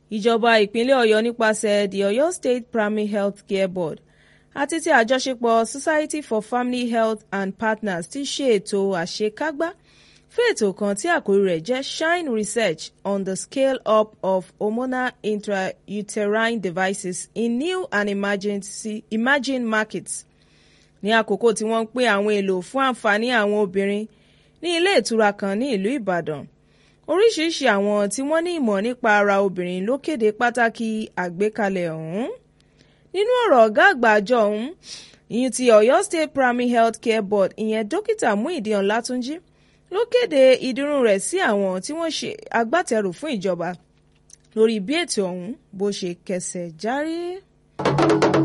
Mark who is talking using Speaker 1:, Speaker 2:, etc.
Speaker 1: ìjọba ìpínlẹ̀ ọ̀yọ́ nípasẹ̀ the ọ̀yọ́ state primary health care board àti ti àjọṣepọ̀ society for family health and partners ti ṣe ètò àṣekágbá fún ètò kan tí àkórí rẹ̀ jẹ́ shine research on the scale up of hormonal intrauterine devices in new and emergency, emerging markets ní àkókò tí wọ́n ń pín àwọn èlò fún àǹfààní àwọn obìnrin ní ilé ìtura kan ní ìlú ìbàdàn oríṣiríṣi àwọn tí wọ́n ní ìmọ̀ nípa ara obìnrin ló kéde pàtàkì àgbékalẹ̀ ọ̀hún nínú ọ̀rọ̀ ọ̀gá àgbà àjọ ọ̀hún ìyẹn ti ọ̀yọ́ state primary health care board ìyẹn dókítà muideen ọlátúnjì ló kéde ìdúró rẹ̀ sí àwọn tí wọ́n ṣe agbátẹrù fún ìjọba lórí bí ètò ọ̀hún bó ṣe kẹsẹ̀ járí.